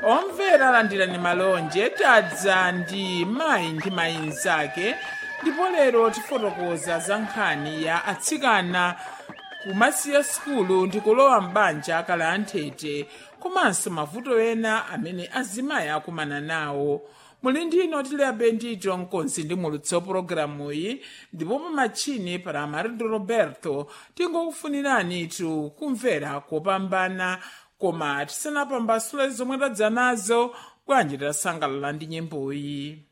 omvera alandirani malonje tadza ndi mayi ndi mayi mnzake ndipo lero tifotokoza za nkhani ya atsikana kumasiya sukulu ndi kulowa m'banja akala anthete komanso mavuto ena amene azimayi akumana nawo muli ndino tiliabe ndito mkonzi ndi mulutso pologalamuyi ndipo pamatchini para amarindo roberto tingokufuniranitu kumvera kopambana koma tisanapambasule zomwe tadza nazo bwanji tasangalala ndi nyimboyi